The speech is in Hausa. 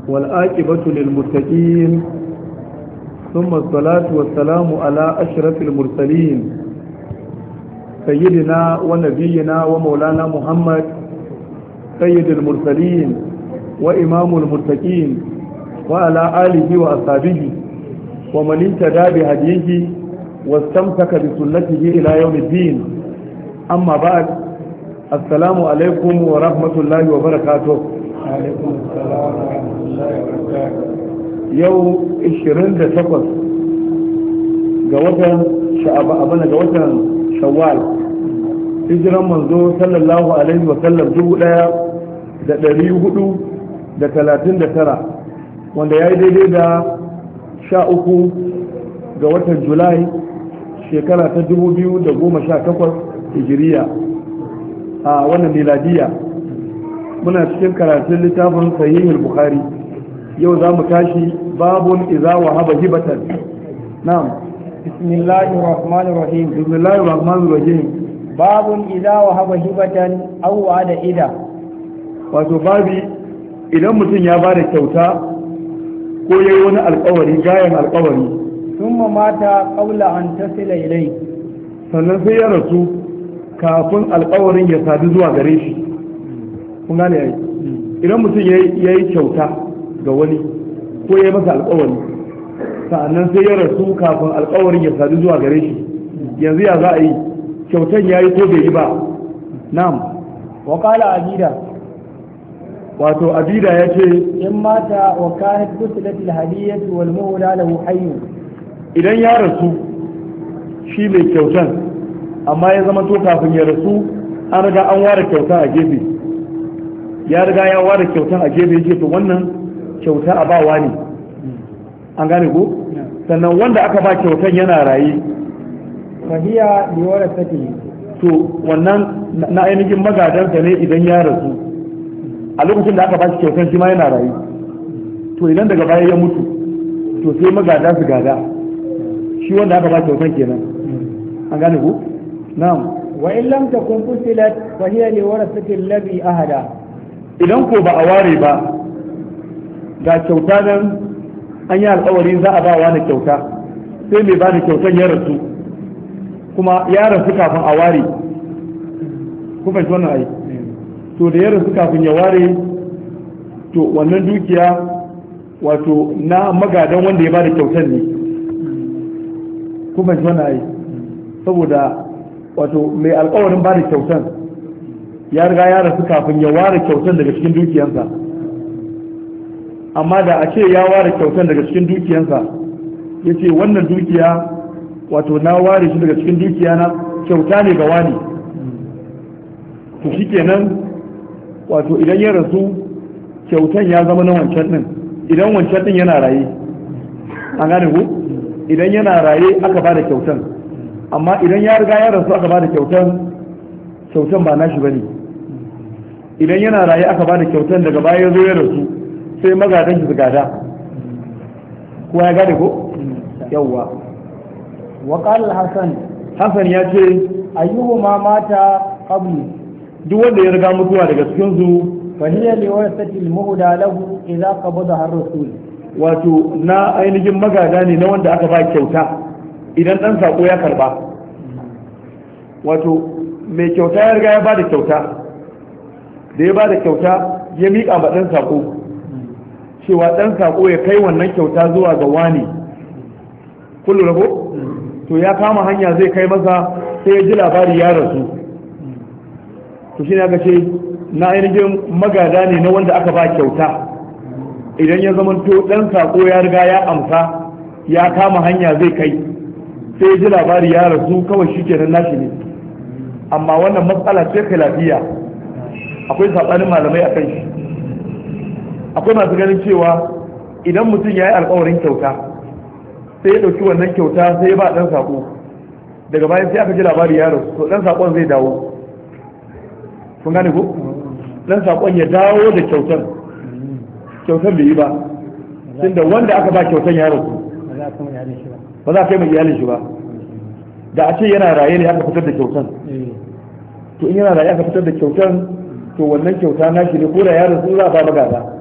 والآكبة للمتقين ثم الصلاة والسلام على أشرف المرسلين سيدنا ونبينا ومولانا محمد سيد المرسلين وإمام المتقين وعلى آله وأصحابه ومن اهتدى بهديه واستمسك بسنته إلى يوم الدين أما بعد السلام عليكم ورحمة الله وبركاته عليكم السلام ورحمة الله وبركاته yau 28 ga watan sha'aba abana ga watan shawwal hijiran manzo sallallahu alaihi wa sallam dubu daya da dari hudu da talatin da tara wanda ya yi daidai da sha uku ga watan julai shekara ta dubu biyu da goma sha takwas hijiriya a wannan miladiya muna cikin karatun littafin sahihul bukhari yau za mu tashi babun iza wa haba hibatan na'am بسم الله الرحمن الرحيم bismillahir rahmanir rahim باب إذا وهب هبة أو وعد إذا wato babi idan mutum ya bada kyauta ko yayi wani alkawari gayan alkawari ثم مات قبل أن تصل إليه sannan sai ya rasu kafin alkawarin ya sadu zuwa gare shi kun gane yayi idan mutum ya yi kyauta ga wani ko ya yi masa alkawari sa'annan sai ya rasu kafin alkawarin ya sadu zuwa gare shi yanzu ya za a yi kyautan ya yi ko bai yi ba na'am وقال عبيدة wato abida ya ce إن مات وكانت قتلت الهدية والمولى له حي idan ya rasu shi mai kyautan amma ya zama to kafin ya rasu an riga an ware kyauta a gefe ya riga ya ware kyautan a gefe ya ce to wannan kyauta a bawa ne an gane ko sannan wanda aka ba kyautan yana raye فهي لورثته to wannan na ainihin magadansa ne idan ya rasu a lokacin da aka ba shi kyautan shi ma yana raye to idan daga baya ya mutu to sai magada su gada shi wanda aka ba kyautan kenan an gane ko na'am وإن لم تكن قتلت فهي لورثة الذي أهدى idan ko ba a ware ba ga kyauta nan an yi alkawari za a ba wani kyauta sai mai ba da kyautan ya rasu kuma ya rasu kafin a ware ku fahimci wannan ai to da ya rasu kafin ya ware to wannan dukiya wato na magadan wanda ya ba da kyautan ne ku fahimci wannan ai saboda wato mai alkawarin ba da kyautan ya riga ya rasu kafin ya ware kyautan daga cikin dukiyansa amma da a ce ya ware kyautan daga cikin dukiyansa ya ce wannan dukiya wato na ware shi daga cikin dukiya na kyauta ne ga wani to shi kenan wato idan ya rasu kyautan ya zama na wancan din idan wancan din yana raye an gane ku idan yana raye aka ba da kyautan amma idan ya riga ya rasu aka ba da kyautan kyautan ba nashi bane idan yana raye aka ba da kyautan daga baya ya zo ya rasu sai magadan shi su gada kowa ya gane ko yawwa وقال الحسن Hassan ya ce أيهما مات قبلي duk wanda ya riga mutuwa daga cikin su فهي لورثة المهدى له إذا قبضها الرسول wato na ainihin magada ne na wanda aka ba kyauta idan dan sako ya karba wato mai kyauta ya riga ya ba da kyauta da ya ba da kyauta ya miƙa ma dan sako cewa dan sako ya kai wannan kyauta zuwa ga wani kullu rabo to ya kama hanya zai kai masa sai ya ji labari ya rasu to shi ne aka ce na ainihin magada ne na wanda aka ba kyauta idan ya zama to dan sako ya riga ya amsa ya kama hanya zai kai sai ya ji labari ya rasu kawai shi kenan nashi ne amma wannan matsala ce lafiya akwai saɓanin malamai a kan shi akwai masu ganin cewa idan mutum ya yi alkawarin kyauta sai ya ɗauki wannan kyauta sai ya ba ɗan sako daga bayan sai aka ji labari ya rasu to ɗan sakon zai dawo kun gane ko ɗan sakon ya dawo da kyautan kyautan bai yi ba tunda wanda aka ba kyautan ya rasu ba za a kai mai iyalin shi ba da a ce yana raye ne aka fitar da kyautan to in yana raye aka fitar da kyautan to wannan kyauta na shi ne ko da ya rasu za a ba magada